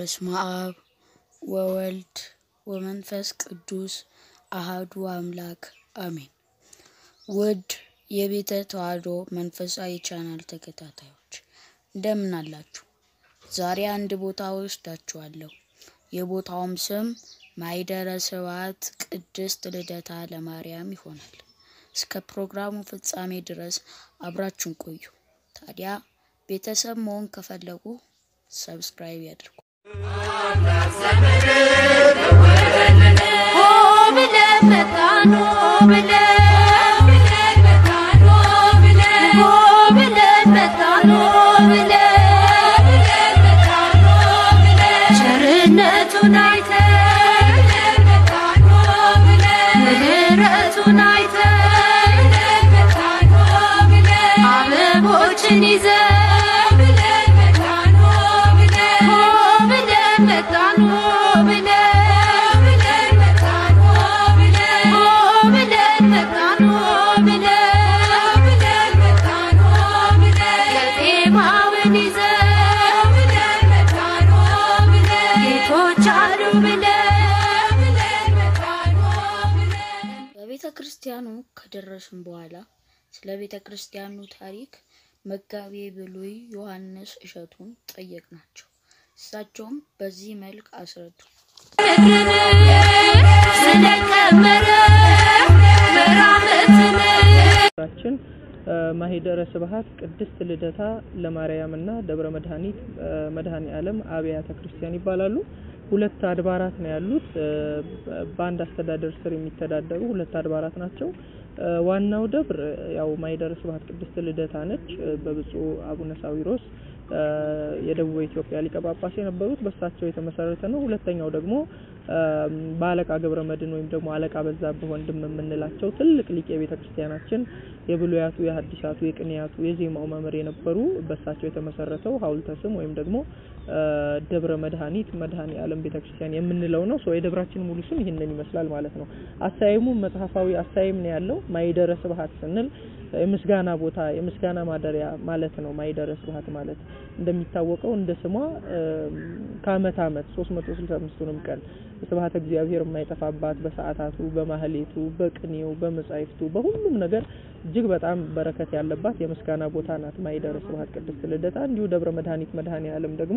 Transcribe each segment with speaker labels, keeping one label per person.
Speaker 1: በስመ አብ ወወልድ ወመንፈስ ቅዱስ አሃዱ አምላክ አሜን። ውድ የቤተ ተዋሕዶ መንፈሳዊ ቻናል ተከታታዮች እንደምን አላችሁ? ዛሬ አንድ ቦታ ወስዳችኋለሁ። የቦታውም ስም ማይደረ ስብሐት ቅድስት ልደታ ለማርያም ይሆናል። እስከ ፕሮግራሙ ፍጻሜ ድረስ አብራችሁን ቆዩ። ታዲያ ቤተሰብ መሆን ከፈለጉ ሰብስክራይብ ያድርጉ።
Speaker 2: ቸርነቱን አይተን ምሕረቱን አይተን አበቦችን ይዘን ሆ ብለን መጣን ሆ ብለን ሆ ብለን መጣን ሆ ብለን ቄጤማውን ይዘን ጌቶች አሉ ብለን
Speaker 1: በቤተ ክርስቲያኑ ከደረስን በኋላ ስለ ቤተ ክርስቲያኑ ታሪክ መጋቤ ብሉይ ዮሐንስ እሸቱን ጠየቅናቸው። እሳቸውም በዚህ መልክ አስረዱ።
Speaker 2: ስለቀመረ መራመትን
Speaker 3: ራችን ማሂደረ ስብሐት ቅድስት ልደታ ለማርያም እና ደብረ መድኃኒት መድኃኔ ዓለም አብያተ ክርስቲያን ይባላሉ። ሁለት አድባራት ነው ያሉት። በአንድ አስተዳደር ስር የሚተዳደሩ ሁለት አድባራት ናቸው። ዋናው ደብር ያው ማሂደረ ስብሐት ቅድስት ልደታ ነች። በብፁዕ አቡነ ሳዊሮስ የደቡብ ኢትዮጵያ ሊቀ ጳጳስ የነበሩት በሳቸው የተመሰረተ ነው። ሁለተኛው ደግሞ በአለቃ ገብረ መድኅን ወይም ደግሞ አለቃ በዛብህ ወንድም የምንላቸው ትልቅ ሊቅ የቤተ ክርስቲያናችን የብሉያቱ፣ የሐዲሳቱ፣ የቅኔያቱ፣ የዜማው መምህር የነበሩ በሳቸው የተመሰረተው ሐውልተ ስም ወይም ደግሞ ደብረ መድኃኒት መድኃኔ ዓለም ቤተ ክርስቲያን የምንለው ነው። ሶ የደብራችን ሙሉ ስም ይህንን ይመስላል ማለት ነው። አሳይሙ መጽሐፋዊ አሳይም ነው ያለው። ማይደረ ስብሐት ስንል የምስጋና ቦታ የምስጋና ማደሪያ ማለት ነው። ማይደረ ስብሐት ማለት እንደሚታወቀው እንደ ስሟ ከአመት አመት 365ቱንም ቀን ስብሐተ እግዚአብሔር የማይጠፋባት በሰዓታቱ፣ በማህሌቱ፣ በቅኔው፣ በመጻሕፍቱ በሁሉም ነገር እጅግ በጣም በረከት ያለባት የምስጋና ቦታ ናት ማይደረ ስብሐት ቅድስት ልደታ። እንዲሁ ደብረ መድኃኒት መድኃኔ ዓለም ደግሞ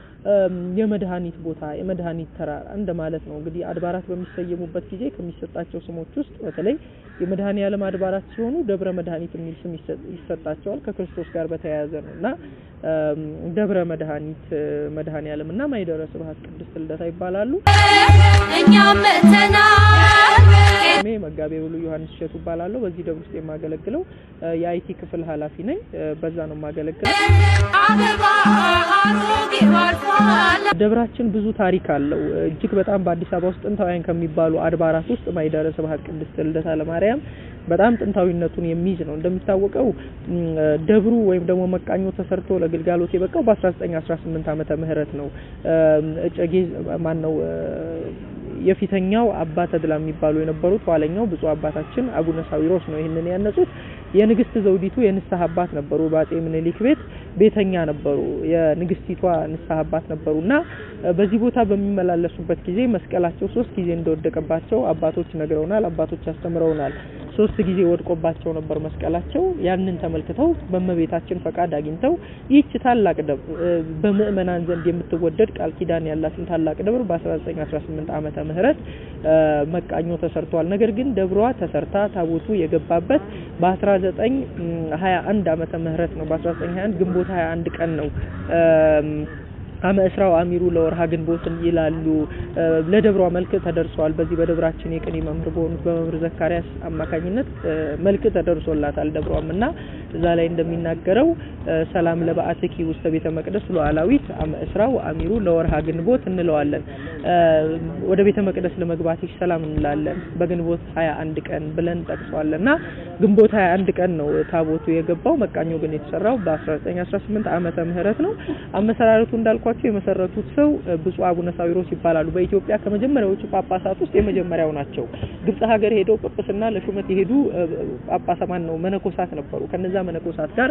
Speaker 3: የመድኃኒት ቦታ የመድኃኒት ተራራ እንደማለት ነው። እንግዲህ አድባራት በሚሰየሙበት ጊዜ ከሚሰጣቸው ስሞች ውስጥ በተለይ የመድኃኔ ዓለም አድባራት ሲሆኑ ደብረ መድኃኒት የሚል ስም ይሰጣቸዋል ከክርስቶስ ጋር በተያያዘ ነው እና ደብረ መድኃኒት መድኃኔ ዓለም እና ማይደረ ስብሐት ቅድስት ልደታ ይባላሉ።
Speaker 2: እኛም መተናል
Speaker 3: ስሜ መጋቤ ብሉይ ዮሐንስ እሸቱ እባላለሁ። በዚህ ደብር ውስጥ የማገለግለው የአይቲ ክፍል ኃላፊ ነኝ። በዛ ነው የማገለግለው።
Speaker 2: አበባ አሮጌው አልፏል
Speaker 3: ደብራችን ብዙ ታሪክ አለው። እጅግ በጣም በአዲስ አበባ ውስጥ ጥንታውያን ከሚባሉ አድባራት ውስጥ ማይደረ ስብሐት ቅድስት ልደታ ለማርያም በጣም ጥንታዊነቱን የሚይዝ ነው። እንደሚታወቀው ደብሩ ወይም ደግሞ መቃኞ ተሰርቶ ለግልጋሎት የበቃው በ1918 ዓመተ ምህረት ነው። እጨጌ ማን ነው የፊተኛው አባ ተድላ የሚባሉ የነበሩት ኋለኛው ብፁዕ አባታችን አቡነ ሳዊሮስ ነው ይህንን ያነጹት። የንግስት ዘውዲቱ የንስሐ አባት ነበሩ። በአጼ ምኒልክ ቤት ቤተኛ ነበሩ። የንግስቲቷ ንስሐ አባት ነበሩ እና በዚህ ቦታ በሚመላለሱበት ጊዜ መስቀላቸው ሶስት ጊዜ እንደወደቀባቸው አባቶች ነግረውናል። አባቶች አስተምረውናል። ሶስት ጊዜ ወድቆባቸው ነበር መስቀላቸው። ያንን ተመልክተው በእመቤታችን ፈቃድ አግኝተው ይህች ታላቅ ደብር በምእመናን ዘንድ የምትወደድ ቃል ኪዳን ያላትን ታላቅ ደብር በ1918 ዓመተ ምህረት መቃኞ ተሰርቷል። ነገር ግን ደብሯ ተሰርታ ታቦቱ የገባበት በ1921 ዓመተ ምህረት ነው። በ1921 ግንቦት 21 ቀን ነው። አመ እስራው አሚሩ ለወርሃ ግንቦትን ይላሉ። ለደብሯ መልክ ተደርሷል። በዚህ በደብራችን የቅኔ መምህር በሆኑት በመምህር ዘካርያስ አማካኝነት መልክ ተደርሶላታል ደብሯም እና እዛ ላይ እንደሚናገረው ሰላም ለበአትኪ ውስተ ቤተ መቅደስ ሉዓላዊት አመ እስራው አሚሩ ለወርሃ ግንቦት እንለዋለን። ወደ ቤተ መቅደስ ለመግባትሽ ሰላም እንላለን በግንቦት 21 ቀን ብለን ጠቅሷለን እና ግንቦት 21 ቀን ነው ታቦቱ የገባው። መቃኞ ግን የተሰራው በ1918 ዓመተ ምህረት ነው። አመሰራረቱ እንዳልኳቸው የመሰረቱት ሰው ብፁዕ አቡነ ሳዊሮስ ይባላሉ። በኢትዮጵያ ከመጀመሪያዎቹ ጳጳሳት ውስጥ የመጀመሪያው ናቸው። ግብጽ ሀገር ሄደው ጵጵስና ለሹመት የሄዱ ጳጳሳማን ነው መነኮሳት ነበሩ። ከነዛ መነኮሳት ጋር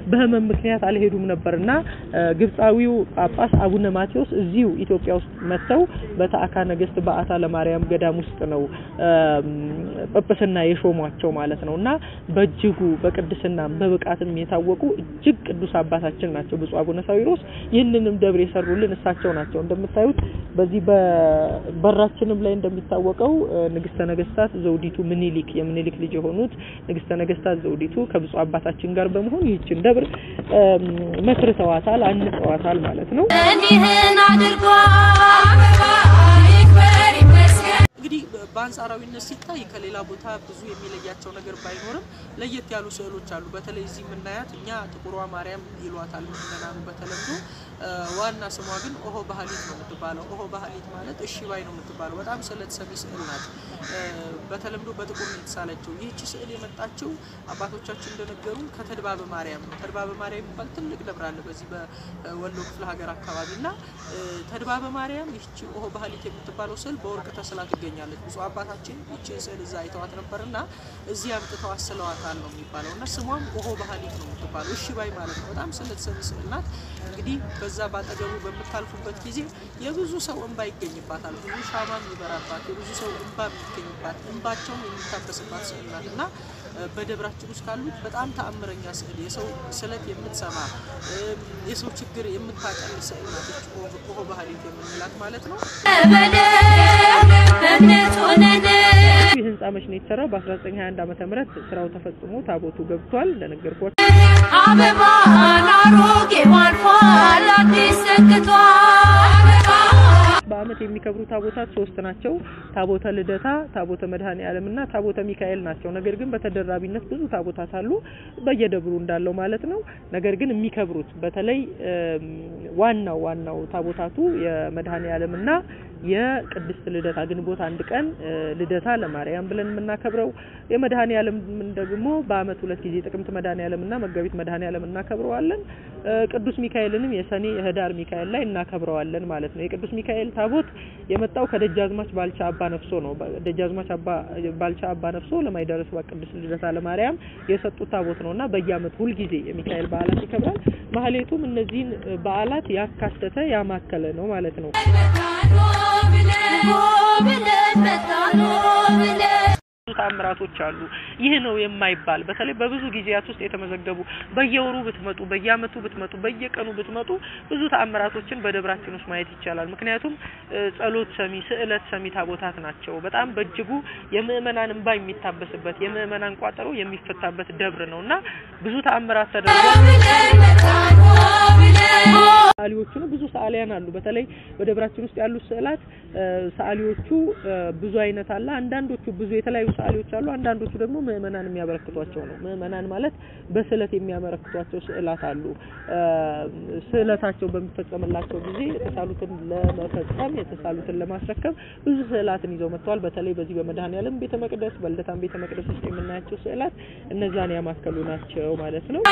Speaker 3: በህመም ምክንያት አልሄዱም ነበርና እ፣ ግብፃዊው ጳጳስ አቡነ ማቴዎስ እዚሁ ኢትዮጵያ ውስጥ መጥተው በተአካ ነገስት በአታ ለማርያም ገዳም ውስጥ ነው እም፣ ጵጵስና የሾሟቸው ማለት ነው እና በእጅጉ በቅድስናም በብቃትም የታወቁ እጅግ ቅዱስ አባታችን ናቸው ብፁዕ አቡነ ሳዊሮስ። ይህንንም ደብር የሰሩልን እሳቸው ናቸው። እንደምታዩት በዚህ በበራችንም ላይ እንደሚታወቀው እ፣ ንግስተ ነገስታት ዘውዲቱ ምኒልክ የምኒልክ ልጅ የሆኑት ንግስተ ነገስታት ዘውዲቱ ከብፁዕ አባታችን ጋር በመሆን ይህችን ደብር እም፣ መስርተዋታል፣ አንጸዋታል ማለት ነው።
Speaker 2: እኒህን አድርጓል ይክበር ይመስገን
Speaker 3: እንግዲህ በአንጻራዊነት ሲታይ ከሌላ ቦታ ብዙ የሚለያቸው ነገር ባይኖርም ለየት ያሉ ስዕሎች አሉ። በተለይ እዚህ የምናያት እኛ ጥቁሯ ማርያም ይሏታል ምእመናኑ በተለምዶ እ፣ ዋና ስሟ ግን ኦሆ ባህሊት ነው የምትባለው። ኦሆ ባህሊት ማለት እሺ ባይ ነው የምትባለው። በጣም ስዕለት ሰሚ ስዕል ናት። እ፣ በተለምዶ በጥቁር ነው የተሳለችው። ይህቺ ስዕል የመጣችው አባቶቻችን እንደነገሩን ከተድባበ ማርያም ነው። ተድባበ ማርያም የሚባል ትልቅ ደብር አለ በዚህ በወሎ ክፍለ ሀገር አካባቢ እና እ፣ ተድባበ ማርያም ይህቺ ኦሆ ባህሊት የምትባለው ስዕል በወርቅ ተስላ ትገኛለች። ብፁዕ አባታችን ይህችን ስዕል እዛ አይተዋት ነበር እና እዚህ አምጥተው አስለዋታል ነው የሚባለው እና ስሟም ኦሆ ባህሊት ነው የምትባለው። እሺ ባይ ማለት ነው። በጣም ስዕለት ሰሚ ስዕል ናት። እንግዲህ በዛ ባጠገቡ በምታልፉበት ጊዜ የብዙ ሰው እንባ ይገኝባታል። ብዙ ሻማ የሚበራባት፣ የብዙ ሰው እንባ የሚገኝባት፣ እንባቸውም የሚታበስባት ስዕል ናት እና እ፣ በደብራችን ውስጥ ካሉት በጣም ተአምረኛ ስዕል የሰው ስለት የምትሰማ እም፣ የሰው ችግር የምታቀል ስዕል ናት ይህች ኦሆ- ኦሆ ባህሊት የምንላት ማለት ነው።
Speaker 2: በደም በእምነት ሆነን
Speaker 3: ይህ ህንጻ መች ነው የተሰራው? በ1921 ዓመተ ምህረት ስራው ተፈጽሞ ታቦቱ ገብቷል። እንደነገርኳችሁ
Speaker 2: አበባን አሮጌው አልፏል አዲስ ሰክቷል
Speaker 3: በአመት የሚከብሩ ታቦታት ሶስት ናቸው። ታቦተ ልደታ፣ ታቦተ መድኃኔ ዓለምና ታቦተ ሚካኤል ናቸው። ነገር ግን በተደራቢነት ብዙ ታቦታት አሉ በየደብሩ እንዳለው ማለት ነው። ነገር ግን የሚከብሩት በተለይ እም፣ ዋናው ዋናው ታቦታቱ የመድኃኔ ዓለምና የቅድስት ልደታ ግንቦት አንድ ቀን እ፣ ልደታ ለማርያም ብለን የምናከብረው የመድኃኔ ዓለም ደግሞ በአመት ሁለት ጊዜ ጥቅምት መድኃኔ ዓለምና መጋቢት መድኃኔ ዓለም እናከብረዋለን። እ፣ ቅዱስ ሚካኤልንም የሰኔ የህዳር ሚካኤል ላይ እናከብረዋለን ማለት ነው። የቅዱስ ሚካኤል ታቦት የመጣው ከደጃዝማች ባልቻ አባ ነፍሶ ነው። በ- ደጃዝማች አባ ባልቻ አባ ነፍሶ ለማይደረስ ቅድስት ልደታ ለማርያም የሰጡት ታቦት ነውና በየአመቱ ሁልጊዜ የሚካኤል በዓላት ይከብራል። ማህሌቱም እነዚህን እ፣ በዓላት ያካተተ ያማከለ ነው ማለት ነው።
Speaker 2: ብለን መጣኖ ብለን
Speaker 3: ብዙ ተአምራቶች አሉ። ይህ ነው የማይባል በተለይ በብዙ ጊዜያት ውስጥ የተመዘገቡ በየወሩ ብትመጡ፣ በየአመቱ ብትመጡ፣ በየቀኑ ብትመጡ ብዙ ተአምራቶችን በደብራችን ውስጥ ማየት ይቻላል። ምክንያቱም እ፣ ጸሎት ሰሚ፣ ስዕለት ሰሚ ታቦታት ናቸው። በጣም በእጅጉ የምእመናን እንባ የሚታበስበት የምእመናን ቋጠሮ የሚፈታበት ደብር ነው እና ብዙ ተአምራት ተደርጓል።
Speaker 2: ብለን መጣኖ ብለን
Speaker 3: ሰዓሊዎቹ ብዙ ሰዓሊያን አሉ። በተለይ በደብራችን ውስጥ ያሉት ስዕላት እ፣ ሰዓሊዎቹ እ፣ ብዙ አይነት አለ። አንዳንዶቹ ብዙ የተለያዩ ሰዓሊዎች አሉ። አንዳንዶቹ ደግሞ ምእመናን የሚያበረክቷቸው ነው። ምእመናን ማለት በስዕለት የሚያበረክቷቸው ስዕላት አሉ። እ፣ ስዕለታቸው በሚፈጸምላቸው ጊዜ የተሳሉትን ለመፈጸም የተሳሉትን ለማስረከብ ብዙ ስዕላትን ይዘው መጥተዋል። በተለይ በዚህ በመድኃኔዓለም ቤተ መቅደስ በልደታም ቤተ መቅደስ ውስጥ የምናያቸው ስዕላት እነዛን ያማከሉ ናቸው ማለት ነው።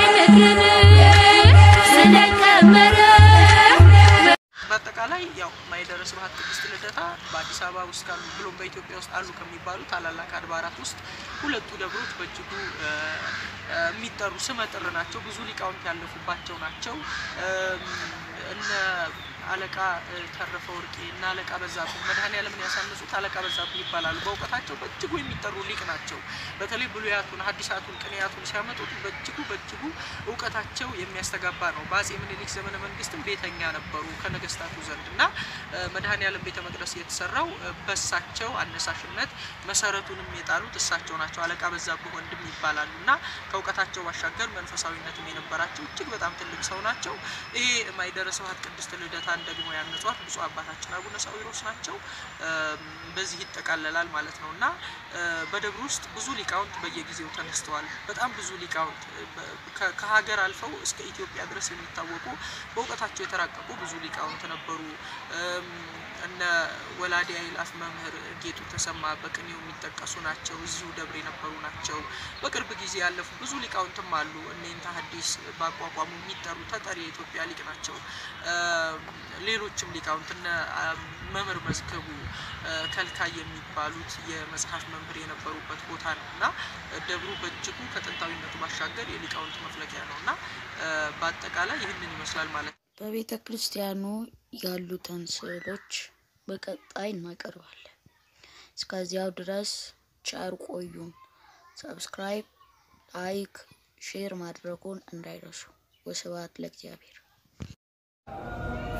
Speaker 2: ስለቀመረ
Speaker 3: በአጠቃላይ ያው ማኅደረ ስብሐት ቅድስት ልደታ በአዲስ አበባ ውስጥ ካሉ ብሎም በኢትዮጵያ ውስጥ አሉ ከሚባሉ ታላላቅ አድባራት ውስጥ ሁለቱ ደብሮች በእጅጉ እ፣ እ፣ የሚጠሩ ስመጥር ናቸው። ብዙ ሊቃውንት ያለፉባቸው ናቸው። እም፣ እነ አለቃ እ፣ ተረፈ ወርቄ እና አለቃ በዛብህ መድኃኔዓለምን ያሳነጹት አለቃ በዛብህ ይባላሉ። በእውቀታቸው በእጅጉ የሚጠሩ ሊቅ ናቸው። በተለይ ብሉያቱን፣ ሐዲሳቱን፣ ቅኔያቱን ሲያመጡት በእጅጉ በእጅጉ እውቀታቸው የሚያስተጋባ ነው። በአጼ ምኒልክ ዘመነ መንግስትም ቤተኛ ነበሩ ከነገስታቱ ዘንድ እና እ፣ መድኃኔዓለም ቤተ መቅደስ የተሰራው እ፣ በእሳቸው አነሳሽነት መሰረቱንም የጣሉት እሳቸው ናቸው። አለቃ በዛብህ ወንድም ይባላሉ እና ከእውቀታቸው ባሻገር መንፈሳዊነትም የነበራቸው እጅግ በጣም ትልቅ ሰው ናቸው። ይሄ ማኅደረ ስብሐት ቅድስት ልደታን ደግሞ ያነጿት ብፁዕ አባታችን አቡነ ሳዊሮስ ናቸው። እም፣ በዚህ ይጠቃለላል ማለት ነው እና እ፣ በደብሩ ውስጥ ብዙ ሊቃውንት በየጊዜው ተነስተዋል። በጣም ብዙ ሊቃውንት እ፣ በ- ከ- ከሀገር አልፈው እስከ ኢትዮጵያ ድረስ የሚታወቁ በእውቀታቸው የተራቀቁ ብዙ ሊቃውንት ነበሩ። እም፣ እነ ወላዲ አይላፍ መምህር ጌጡ ተሰማ በቅኔው የሚጠቀሱ ናቸው። እዚሁ ደብር የነበሩ ናቸው። በቅርብ ጊዜ ያለፉ ብዙ ሊቃውንትም አሉ። እኔንታ ሐዲስ በአቋቋሙ የሚጠሩ ተጠሪ የኢትዮጵያ ሊቅ ናቸው። እም፣ ሌሎችም ሊቃውንት እነ አም፣ መምህር መዝገቡ እ፣ ከልካይ የሚባሉት የመጽሐፍ መምህር የነበሩበት ቦታ ነው እና ደብሩ በእጅጉ ከጥንታዊነቱ ባሻገር የሊቃውንት መፍለቂያ ነው እና እና እ፣ በአጠቃላይ ይህንን ይመስላል ማለት ነው።
Speaker 1: በቤተ ክርስቲያኑ ያሉትን ስዕሎች በቀጣይ እናቀርባለን። እስከዚያው ድረስ ቸር ቆዩን። ሰብስክራይብ፣ ላይክ፣ ሼር ማድረጉን እንዳይረሱ። ወስብሐት ለእግዚአብሔር።